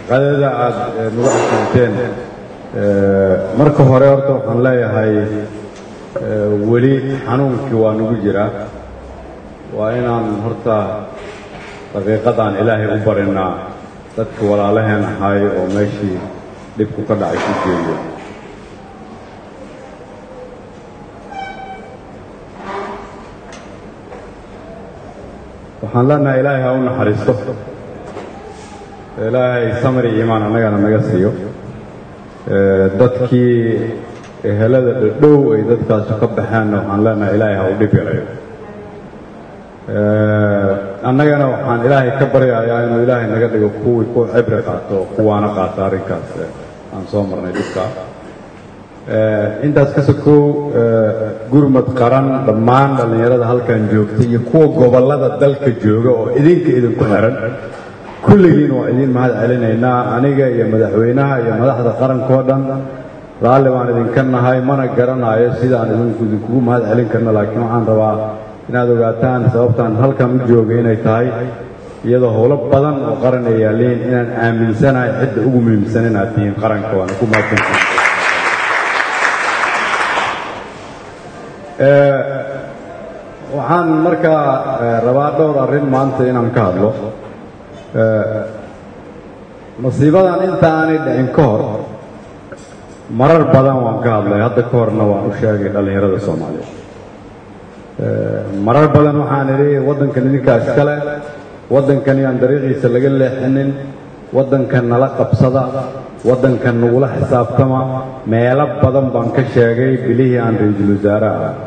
qadada aada nagu xasuunteen marka hore horta waxaan leeyahay weli xanuunkii waa nagu jiraa waa inaan horta daqiiqadaan ilaahay u barinaa dadka walaalaheen ahaay oo meeshii dhibku ka dhacay ku jeeyo waxaan leenahay ilaahay ha u naxariisto ilaahay samri iimaan annagana naga siiyo dadkii ehelada dhadhow ay dadkaasu ka baxeenna waxaan leenahay ilaahay ha u dhib yarayo annagana waxaan ilaahay ka baryayaa inuu ilaahay naga dhigo kuwii ku cibri qaato oo kuwaana qaata arrinkaas aan soo marnay dhibka intaas ka sokow gurmad qaran dhammaan dhallinyarada halkan joogta iyo kuwa gobollada dalka jooga oo idinka idinku xiran kulligiin waa idiin mahad celinaynaa aniga iyo madaxweynaha iyo madaxda qarankoo dhan raalli baan idinka nahay mana garanayo sidaan idinku idinkugu mahad celin karno laakiin waxaan rabaa inaad ogaataan sababtaan halkan u jooga inay tahay iyadoo howlo badan oo qaran ay yaalliin inaan aaminsanahay cidda ugu muhiimsan inaad tihiin qaranka waana ku mahadsantahay waxaan markaa rabaa dhowr arrin maanta inaan ka hadlo masiibadan inta aanay dhicin ka hor marar badan waan ka hadlay hadda ka horna waan u sheegay dhallinyarada soomaaliyeed marar badan waxaan idhi waddankan idinkaa iskale waddankan yaan dariiqiisa laga leexinin waddankan nala qabsada waddankan nagula xisaabtama meelo badan baan ka sheegay bilihii aan ra-iisul wasaaraha ah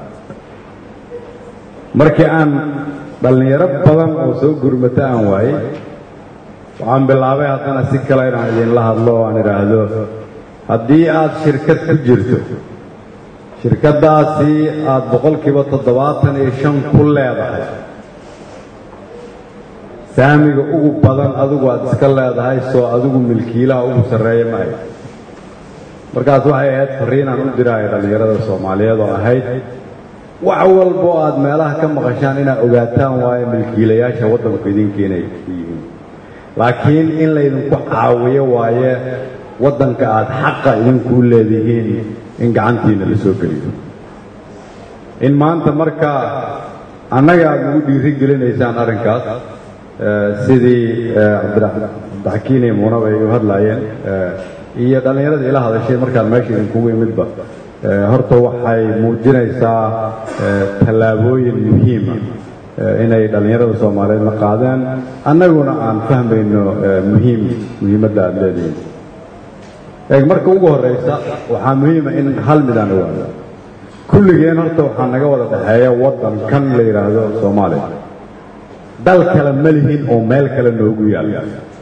markii aan dhallinyaro badan oo soo gurmata aan waayey waxaan bilaabay haddana si kale inaan idinla hadlo oo aan idhaahdo haddii aad shirkad ku jirto shirkaddaasi aada boqolkiiba toddobaatan iyo shan ku leedahay saamiga ugu badan adigu aad iska leedahay soo adigu milkiilaha ugu sarreeya ma ahayd markaas waxay ahayd farriinaan u diraayo dhallinyarada soomaaliyeed oo ahayd wax walboo aad meelaha ka maqashaan inaad ogaataan waayo milkiilayaasha waddanku idinka inay yihiin laakiin in laydinku caawiyo waaye waddanka aad xaqa idinkuu leedihiin in gacantiina la soo geliyo in maanta marka annaga aad nagu dhiiri gelinaysaan arrinkaas sidii cabdiraxkiin iyo muunaba ay u hadlaayeen iyo dhallinyarada ila hadashay markaan meesha idinkugu imidba horta waxay muujinaysaa tallaabooyin muhiima inay dhallinyarada soomaaliyeed la qaadeen annaguna aan fahmayno muhiim muhiimadda aad leedihiin eeg marka ugu horraysa waxaa muhiima in hal midaan ogaado kulligeen horta waxaa naga wada dhexeeya waddan kan la yidhaahdo soomaaliya dal kale ma lihin oo meel kale noogu yaalla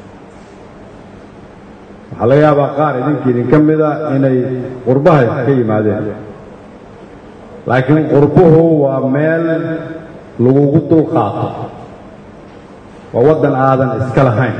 waxaa laga yaabaa qaar idinka idinka mida inay qurbaha ka yimaadeen laakiin qurbuhu waa meel lagugu dul qaato waa waddan aadan iska lahayn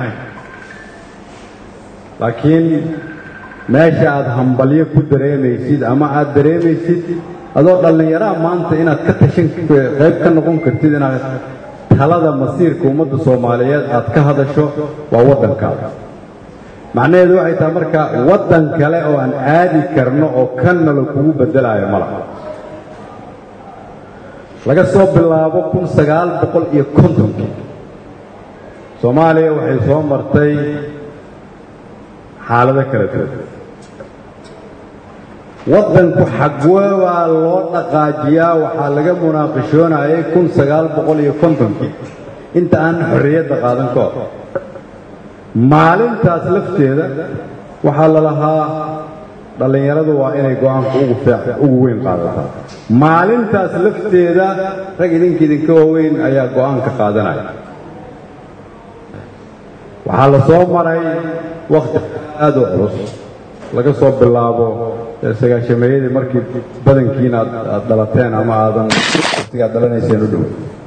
laakiin meesha aad hambalyo ku dareemaysid ama aad dareemaysid adoo dhallinyaraha maanta inaad ka tashan qayb ka noqon kartid inaad talada masiirka ummadda soomaaliyeed aad ka hadasho waa waddankaada macnaheedu waxay tahay marka waddan kale oo aan aadi karno oo kanna la kugu beddelaayo ma laha laga soo bilaabo kun sagaal boqol iyo kontonkii soomaaliya waxay soo martay xaalado kala duwan waddanku xagwebaa loo dhaqaajiyaa waxaa laga munaaqishoonayay kun sagaal boqol iyo kontonkii inta aan xorriyadda qaadan ka hor maalintaas lafteeda waxaa la lahaa dhallinyaradu waa inay go-aanka ugu ugu weyn qaadataa maalintaas lafteeda rag idinka idinka waaweyn ayaa go-aanka qaadanaya waxaa la soo maray wakhti aad u culus laga soo bilaabo sagaashameeyadii markii badankiina aad dhalateen ama aadan waqtigaad dhalanayseen u dhow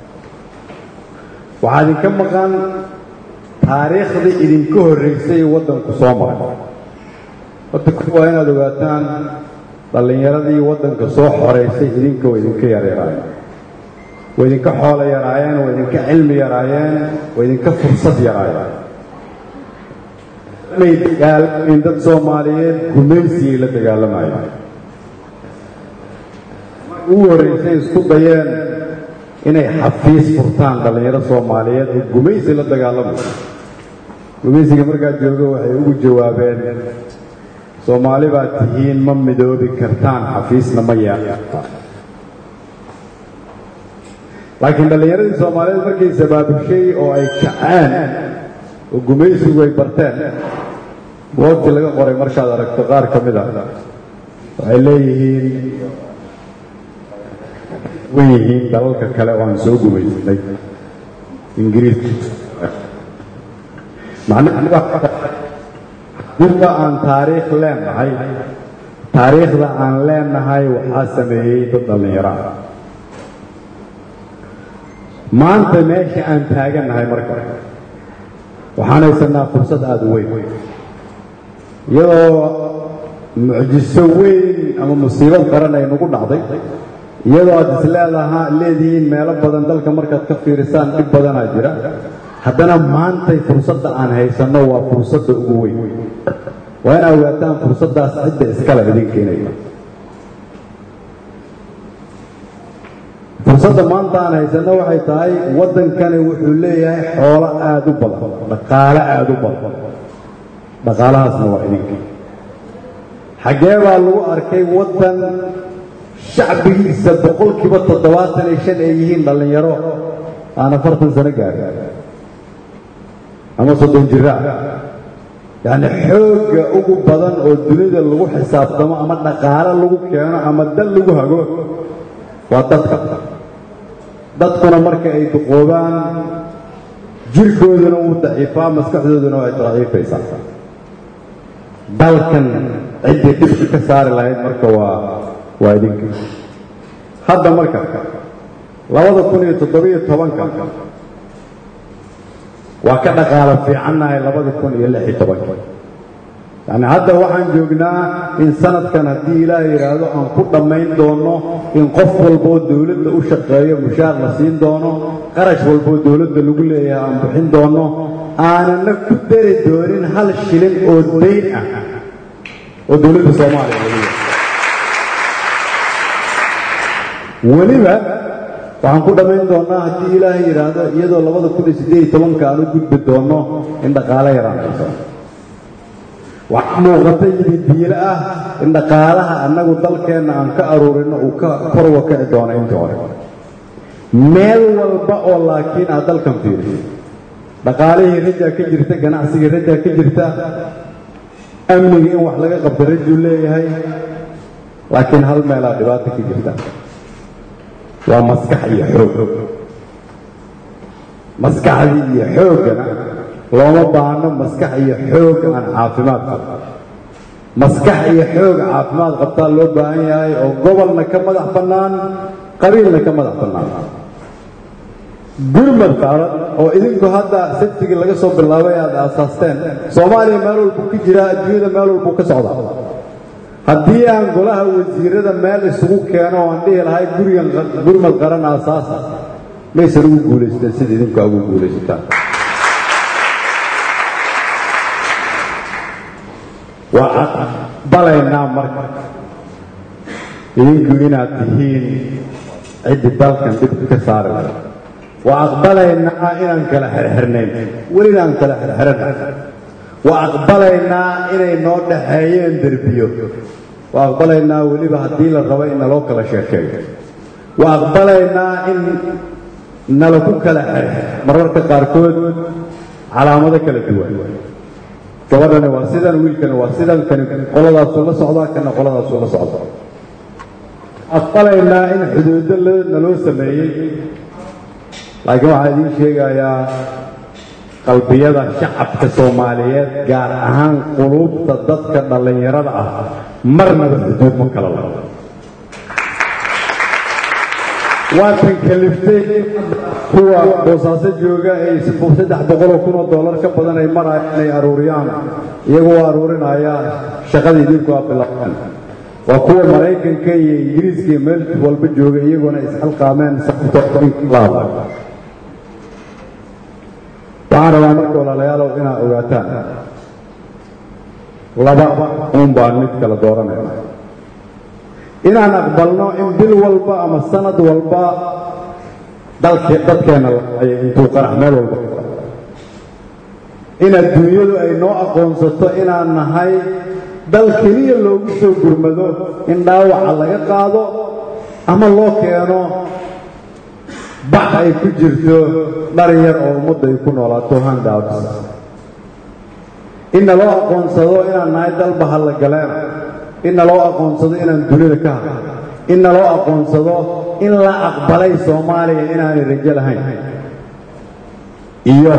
waxaa idinka maqan taariikhdii idinka horraysay waddanku soo maray horta waa inaad ogaataan dhallinyaradii waddanka soo xoraysay idinka waa idinka yaryaraayeen waa idinka xoolo yaraayeen waa idinka cilmi yaraayeen waa idinka fursad yaraayeen may dagaalamayn dad soomaaliyeed gumaysigay la dagaalamayeen ugu horraysay isku dayeen inay xafiis furtaan dhallinyaro soomaaliyeed oo gumaysi la dagaalamayo gumaysiga markaa jooga waxay ugu jawaabeen soomaali baad tihiin ma midoobi kartaan xafiisna ma yeeqataan laakiin dhallinyaradii soomaaliyeed markay sabaabushay oo ay kaceen oo gumaysigu ay barteen buogtii laga qoray markaad aragto qaar ka mid a waxay leeyihiin wan yihiin dalalka kale oo aan soo gumaysanay ingiriiska macnahadurka aan taariikh leenahay taariikhda aan leenahay waxaa sameeyey dad dhallinyaro ah maanta meesha aan taagannahay marka waxaan haysanaa fursad aada u weyn iyadoo mucjiso weyn ama musiibad qaran ay nagu dhacday iyadoo aad isleedaha leedihiin meelo badan dalka markaad ka fiirisaan dhib badanaa jira haddana maantay fursadda aan haysanno waa fursadda ugu weyn waa in ogaataan fursaddaas cidda iskale idinka inay fursadda maanta aan haysanno waxay tahay waddankani wuxuu leeyahay xoolo aada u badan dhaqaale aada u badan dhaqaalahaasna waa idinka xaggee baa lagu arkay waddan shacbigiisa boqolkiiba toddobaatan iyo shan ay yihiin dhallinyaro aan afartan sano gaarin ama soddon jira yacni xoogga ugu badan oo dunida lagu xisaabtamo ama dhaqaale lagu keeno ama dal lagu hago waa dadka dadkuna marka ay duqoobaan jirkooduna wuu daciifaa maskaxdooduna way daciifaysaa dalkan ciddii dhibka ka saari lahayd marka waa waa idinka hadda marka labada kun iyo toddobiyo tobanka waa ka dhaqaalo fiicannahay labada kun iyo lix iyo tobanka yacni hadda waxaan joognaa in sanadkan haddii ilaaha yidhaahdo aan ku dhammayn doono in qof walboo dowladda u shaqeeyo mushaar la siin doono qarash walboo dowladda lagu leeyahay aan bixin doono aanana ku dari doonin hal shilin oo dayn ah oo dowladda soomaaliya lagu leeyahay weliba waxaan ku dhammayn doonnaa haddii ilaahay yidhaahdo iyadoo labada kun iyo siddeed iyo tobanka aan u gudbi doonno in dhaqaale yaraan hayso waxaa muuqata yidi diilo ah in dhaqaalaha annagu dalkeenna aan ka aruurino uu ka kor uga kici doono intii hore meel walba oo laakiin aad dalkan fiiriso dhaqaalihii rajaa ka jirta ganacsigii rajaa ka jirta amniga in wax laga qabto rajuu leeyahay laakiin hal meelaa dhibaata ka jirta waa maskax iyo xoog maskaxdii iyo xooggana looma baahno maskax iyo xoog aan caafimaad qabto maskax iyo xoog caafimaad qabtaa loo baahan yahay oo gobolna ka madax bannaan qabiilna ka madax bannaan gurmad qaaran oo idinku hadda sabtigii laga soo bilaabay aad aasaasteen soomaaliya meel walbuu ka jiraa adduunyada meel walbuu ka socdaa haddii aan golaha wasiirada meel isugu keeno oo aan dhihi lahay gurigan gurmad qaran aasaasa maysan ugu guulaysteen sida idinku aa ugu guulaysataan waa aqbalaynaa marka idinku inaad tihiin ciddii dalkan dhibka ka saari laha waa aqbalaynaa inaan kala xirxirnayn welina aan kala xirxiran waa aqbalaynaa inay noo dhaxeeyeen derbiyo waa aqbalaynaa weliba haddii la rabo in naloo kala sheekeeyo waa aqbalaynaa in nala ku kala xirxir mararka qaarkood calaamado kala duwan gabadhani waa sidan wiilkani waa sidan kani qoladaasuu la socdaa kana qoladaasuu la socdaa aqbalaynaa in xuduudo naloo sameeyey laakiin waxaa idiin sheegayaa qalbiyada shacabka soomaaliyeed gaar ahaan quluubta dadka dhallinyarada ah marnaba xuduud ma kala labo waatan kaliftay kuwa boosaaso jooga ay saddex boqoloo kunoo dollar ka badan ay marayaan inay aruuriyaan iyagu waa aruurinaya shaqada idinku aa bilaabeen waa kuwa maraykanka iyo ingiriiska iyo meel walba jooga iyaguna isxilqaameen sababtooinlaaba waxaan rabaa marka walaalayaalow inaad ogaataan laba uun baan mid kala dooranayna inaan aqbalno in bil walba ama sanad walba dalke dadkeenna laay intuu qarax meel walba in adduunyadu ay noo aqoonsato inaan nahay dal keliya loogu soo gurmado in dhaawaca laga qaado ama loo keeno bax ay ku jirto dhar yar oo ummadda ay ku noolaato handouts in naloo aqoonsado inaan nahay dal bahalla galeena in naloo aqoonsado inaan dunida ka hadlo in naloo aqoonsado in la aqbalay soomaaliya inaanay rajo lahayn iyo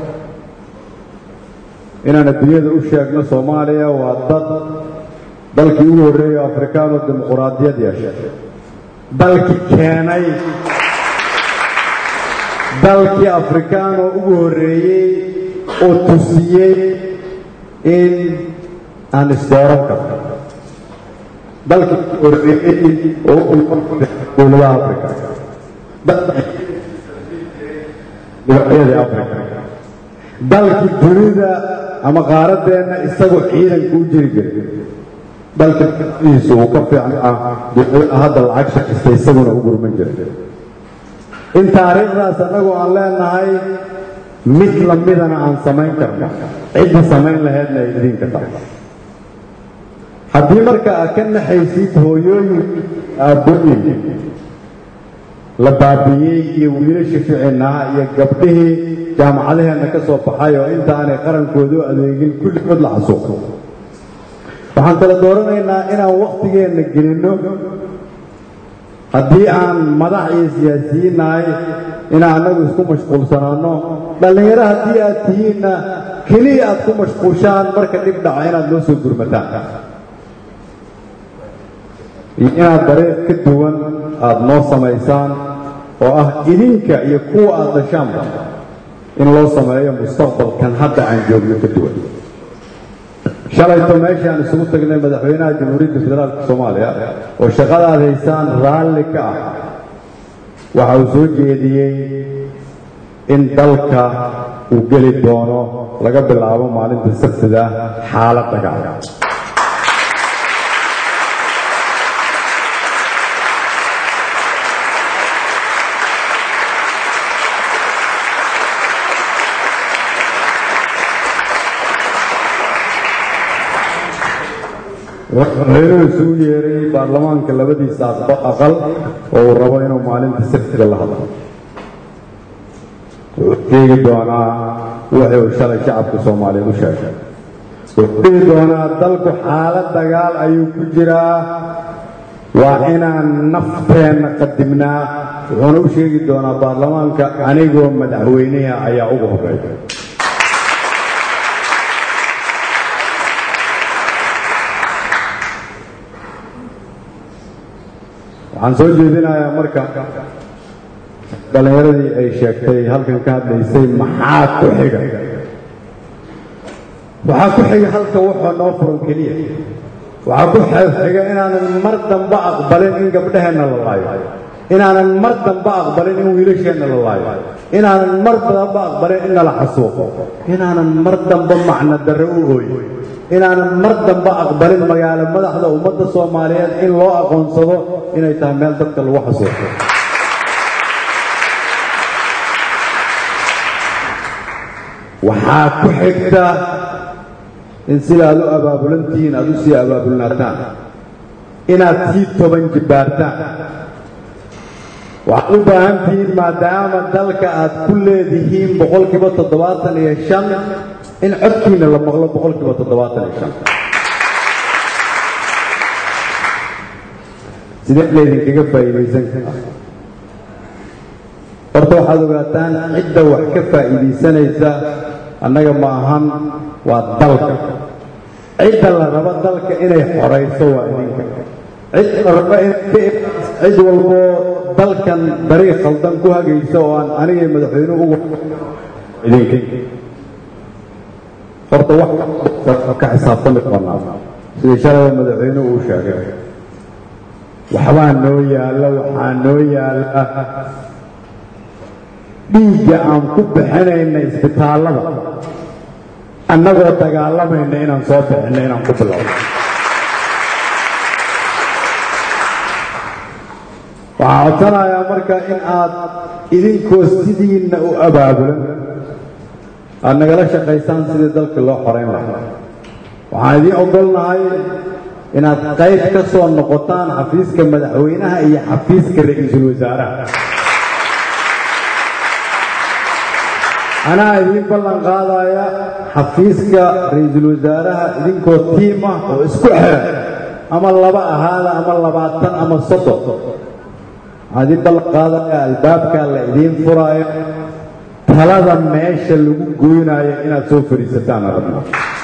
inaan adduunyada u sheegno soomaaliya waa dad dalkii ugu horreeya afrikaan oo dimuquraadiyad yeeshay dalkii keenay dalkii afrikaan oo ugu horreeyey oo tusiyey in aan isdooran karno dalkii ugu horreeyey oo dowladaha africa dibacyadii africa dalkii dunida ama qaaradeenna isagoo ciidanka u jiri jiray dalka iisu uu ka fiican ah hadda lacag shaqista isaguna u gurman jiray in taariikhdaas annagoo aan leenahay mid lamidana aan samayn karno cidda samayn laheedna ay idinka tahay haddii marka aad ka naxaysid hooyooyin aabbooyin la baabi'iyey iyo wiilasha ficinaha iyo gabdhihii jaamacadaheenna ka soo baxay oo inta aanay qarankoodu adeegin kulligood la xasuuqo waxaan kala dooranaynaa inaan wakhtigeenna gelinno haddii aan madax iyo siyaasiyiin nahay inaan annagu isku mashquulsanaanno dhallinyaro haddii aad tihiinna keliya aad ku mashquushaan marka dhib dhaco inaad noo soo gurmataan iyo inaad dariiq ka duwan aada noo samaysaan oo ah idinka iyo kuwa aada dashaanba in loo sameeyo mustaqbalkan hadda aan joogno ka duwan shalayto meeshaan isugu tagnay madaxweynaha jamhuuriyadda federaalka soomaaliya oo shaqadaad haysaan raalli ka ah waxa uu soo jeediyey in dalka uu geli doono laga bilaabo maalinta sabtida xaalad dagaal madaxweynuhu isugu yeeray baarlamaanka labadiisa aqal oo uu rabo inuu maalinta sabtiga la hadlo wuxuu sheegi doonaa wixii uu shalay shacabka soomaaliyeed u sheegay wuxuu dhihi doonaa dalku xaalad dagaal ayuu ku jiraa waa inaan nafteenna qadimnaa wuxuuna u sheegi doonaa baarlamaanka anigoo madaxweynaha ayaa ugu horreeya waxaan soo jeedinayaa marka dhallinyaradii ay sheegtay halkan ka hadlaysay maxaa ku xiga waxaa ku xiga halka wuxuu noo furan keliya waxaa ku xiga inaanan mar damba aqbalin in gabdhaheenna la laayo inaanan mar damba aqbalin in wiilasheenna la laayo inaanan mar damba aqbalin in nala xasuuqo inaanan mar damba macno darre u ooyo inaanan mar damba aqbalin magaalo madaxda ummadda soomaaliyeed in loo aqoonsado inay tahay meel dadka lagu xasuuqo waxaa ku xigta in sida aad u abaabulantihiin aad u sii abaabulnaataan inaad sii toban jibbaartaan waxaad u baahan tihiin maadaama dalka aad ku leedihiin boqolkiiba toddobaatan iyo shan in codkiina la maqlo boqolkiiba toddobaatan iyo shan sidee laydinkaga faa'iidaysan karaa horta waxaad ogaataan cidda wax ka faa'iidaysanaysa annaga ma ahan waa dalka cidda la rabo dalka inay xorayso waa idinka cid la rabo cid walboo dalkan dariiq khaldan ku hagaysa oo aan anigay madaxweynuhu ugu idinka horta wax ka xisaabtami doonaa sidii shalay madaxweynuhu uu sheegay waxbaa noo yaalla waxaa noo yaalla dhiigga aan ku bixinayna isbitaallada annagoo dagaalamayna inaan soo bixinno inaan ku bilowno waxaan codsanayaa marka in aad idinkoo sidiinna u abaabulan aad nagala shaqaysaan sidii dalka loo xorayn lahaa waxaan idiin ogolnahay inaad qayb ka soo noqotaan xafiiska madaxweynaha iyo xafiiska ra-iisul wasaaraha anaa idiin ballan qaadaya xafiiska ra-iisul wasaaraha idinkoo tiim ah oo isku xiran ama laba ahaada ama labaatan ama soddon waxaan idiin ballan qaadaya albaabkaa la idiin furaayo talada meesha lagu goynaayo inaad soo fadhiisataan arabna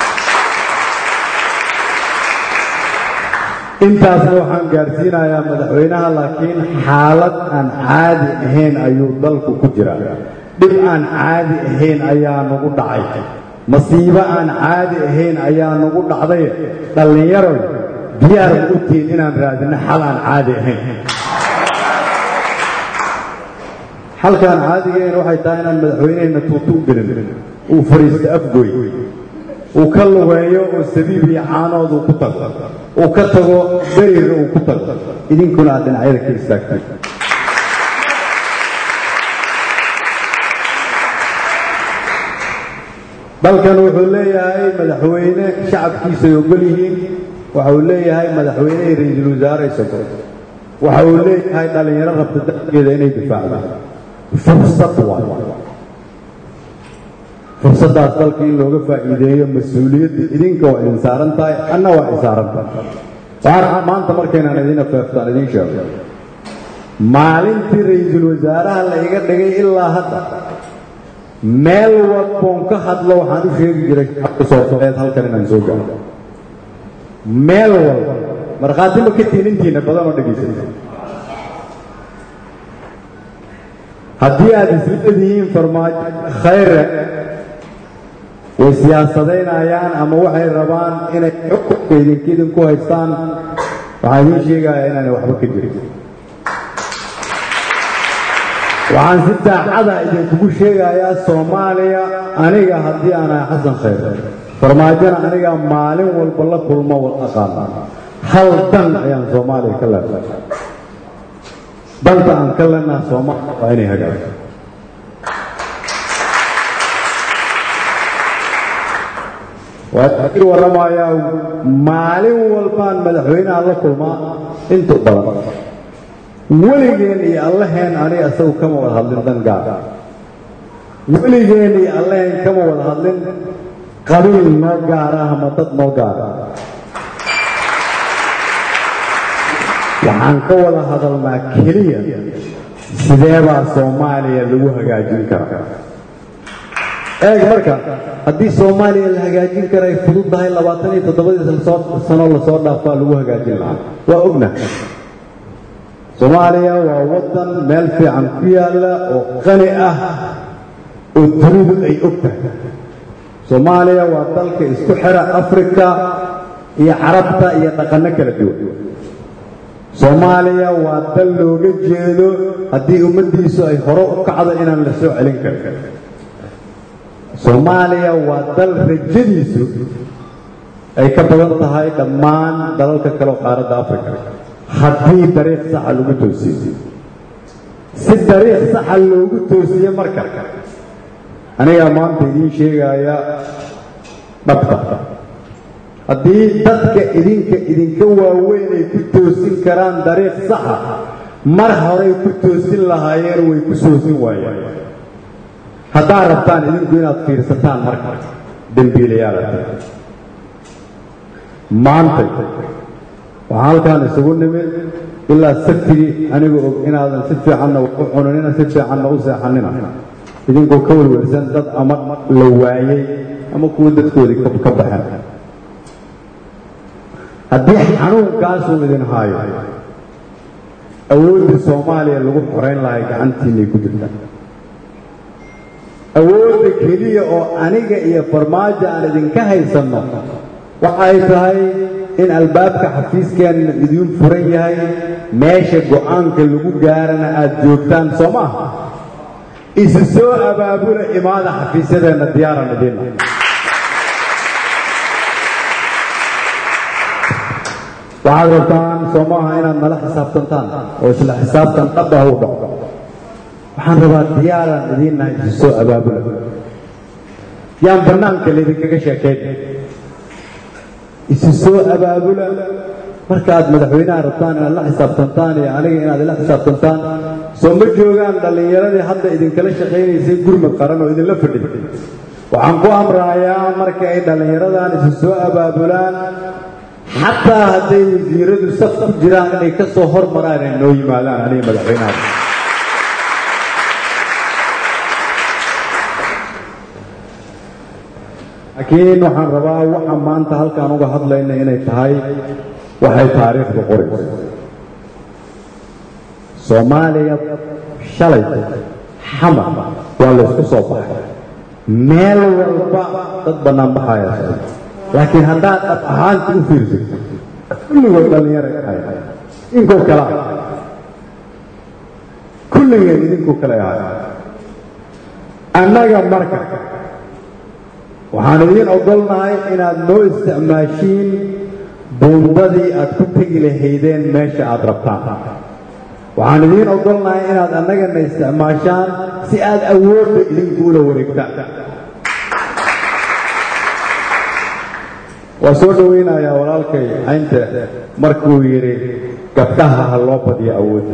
intaasna waxaan gaarsiinayaa madaxweynaha laakiin xaalad aan caadi ahayn ayuu dalku ku jiraa dhib aan caadi ahayn ayaa nagu dhacay masiibo aan caadi ahayn ayaa nagu dhacday dhallinyaroy diyaar ma u tihiin inaan raadino xal aan caadi ahayn xalkaan caadigayn waxay tahay inaan madaxweyneheenna tuutu u gelin uu fadhiisto afgoy uu ka lugeeyo oo sabiib iyo caanood uu ku tago uu ka tago beriga uu ku tago idinkuna aad dhinacyada ka istaagtay dalkan wuxuu leeyahay madaxweyne shacabkiisa ay ogol yihiin waxa uu leeyahay madaxweyne iyo ra-iisul wasaare isago waxa uu leeyahay dhallinyaro rabta dalkeeda inay difaacdaan fursad waay fursaddaas dalka in looga faa'iideeyo mas-uuliyadda idinka waa idin saaran tahay anna waa i saaran tahay waxaan maanta markaynaan idin afeeftaan idiin sheego maalintii ra-iisul wasaaraha la iga dhigay ilaa hadda meel walboon ka hadlo waxaan u sheegi jiray shacabka soomaaliyeed halkan inaan soo gaaro meel walba markhaati ma ka tiinintiina badan oo dhegaysata haddii aad isleedihiin farmaajo khayre way siyaasadaynayaan ama waxay rabaan inay xukunka idinka idinku haystaan waxaan idiin sheegayaa inaanay waxba ka jirin waxaan si daacada idinkugu sheegayaa soomaaliya aniga haddii aan ahay xasan khayr farmaajona aniga maalin walba la kulmo wal aqaana hal dan ayaan soomaaliya ka leedahay danta aan ka leenaha soomaaliya waa inay hagaagto waa ii warramayaa maalin walbaan madaxweynaha la kulmaa inta badan weligeen iyo allaheen aniga isagu kama wada hadlin dan gaar weligeen iyo allaheen kama wada hadlin qabiil noo gaara ama dad noo gaara waxaan ka wada hadalnaa keliya sideebaa soomaaliya lagu hagaajin karaa eeg marka haddii soomaaliya la hagaajin kara ay fudud tahay labaatan iyo toddobadii sano lasoo dhaafaa lagu hagaajin lahaa waa ogna soomaaliya waa waddan meel fiican ku yaalla oo qani ah oo dunidu ay og tahay soomaaliya waa dalka isku xira afrika iyo carabta iyo dhaqanno kala duwan soomaaliya waa dal looga jeedo haddii ummaddiisu ay hore u kacdo inaan la soo celin karin soomaaliya waa dal rajadiisu ay ka badan tahay dhammaan dalalka kale oo qaaradda afrika haddii dariiq saxa lagu toosiyo si dariiq saxa loogu toosiye marka anigaa maanta idiin sheegaya dhabta haddii dadka idinka idinka waaweyn ay ku toosin karaan dariiq saxa mar horay ku toosin lahaayeen way ku soosin waayeen haddaad rabtaan idinku inaad fiirsataan marka dembiilayaala maantay waxaan halkaan isugu nimid ilaa saftigii anigu og inaadan si fiicanna wax u cunanina si fiicanna u seexanina idinkoo ka welwelsan dad ama la waayey ama kuwa dadkoodii ka baxeen haddii xanuunkaasuu idin haayo awooddii soomaaliya lagu xorayn lahay gacantiinay ku jirta awoodda keliya oo aniga iyo farmaajo aan idinka haysanno waxay tahay in albaabka xafiiskeenna idiin furan yahay meesha go'aanka lagu gaarana aad joogtaan soo maaha isu soo abaabula imaada xafiisyadeenna diyaaran idiinna waxaad rabtaan soo maaha inaad nala xisaabtantaan oo isla xisaabtan dhabba u dhaco waxaan rabaa diyaaraan idiin nahay isu soo abaabula yaan bannaanka laydinkaga sheekayn isu soo abaabula markaaad madaxweynaha rabtaan inaad la xisaabtantaan iyo aniga inaad ila xisaabtantaan soo ma joogaan dhallinyaradii hadda idinkala shaqaynaysay gurmad qaran oo idinla fadhin waxaan ku amrayaa marka ay dhallinyaradan isu soo abaabulaan xataa hadday wasiiradu saf ku jiraan inay ka soo hormaraan ay noo yimaadaan aniga madaxweynaha laakiin waxaan rabaa waxa maanta halkaan uga hadlayna inay tahay waxay taariikhda qorayso soomaaliya shalay xamar waa laysku soo baxay meel walba dad bannaan baxaya socda laakiin haddaad dhab ahaanta u fiirsato kulligood dhallinyara ahay idinkoo kale ah kulligeen idinkoo kale ahay annaga marka waxaan idiin ogolnahay inaad noo isticmaashiin buundadii aad ku tegi lahaydeen meesha aad rabtaan waxaan idiin ogolnahay inaad annagana isticmaashaan si aad awoodda idinku ula wareegtaan waa soo dhowaynayaa walaalkay caynte markuu yidhi gabdhaha ha loo badiyo awoodda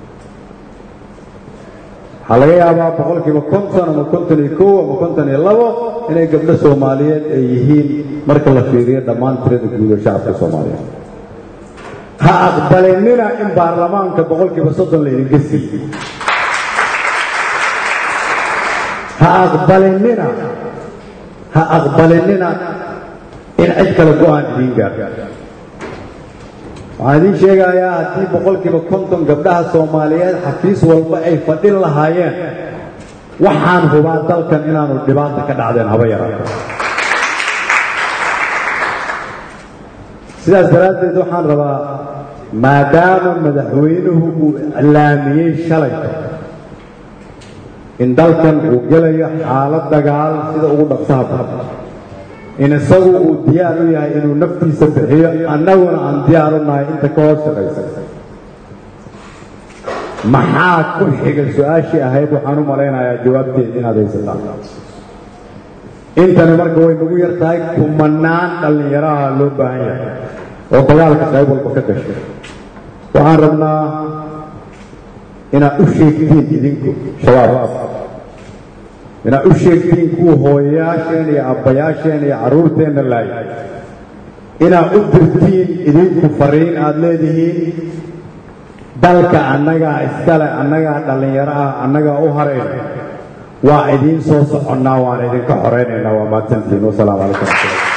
waxaa laga yaabaa boqolkiiba konton ama konton iyo kow ama konton iyo labo inay gabdho soomaaliyeed ay yihiin marka la fiiriyo dhammaan tirada guud oo shacabka soomaaliyeed ha aqbalinina in baarlamaanka boqolkiiba soddon laydinka siiyo ha aqbalinina ha aqbalinina in cid kale go-aan idiin gaarto waxaan idiin sheegayaa haddii boqolkiiba konton gabdhaha soomaaliyeed xafiis walba ay fadhin lahaayeen waxaan hubaa dalkan inaanu dhibaata ka dhacdeen haba yaraato sidaas daraaddeed waxaan rabaa maadaama madaxweynuhu uu iclaamiyey shalay in dalkan uu gelayo xaalad dagaal sida ugu dhaqsaha badan in isagu uu diyaar u yahay inuu naftiisa bixiyo annaguna aan diyaar u nahay inta ka hoos shaqaysa maxaa ku xiga su-aashii ahayd waxaan u malaynayaa jawaabteed inaad haysataan intani marka way nagu yar tahay kumanaan dhallinyaraha loo baahan yahay oo dagaalka qayb walba ka gashay waxaan rabnaa inaad u sheegtiin idinku shabaab inaad u sheegtiin kuwa hooyayaasheen iyo abbayaasheen iyo carruurteenna laayay inaad u dirtiin idinku fariin aad leedihiin dalka annagaa iskale annagaa dhallinyaro ah annagaa u harayna waa idiin soo soconnaa waan idinka xoraynaynaa waa mahadsantiin wasalaamu calaykum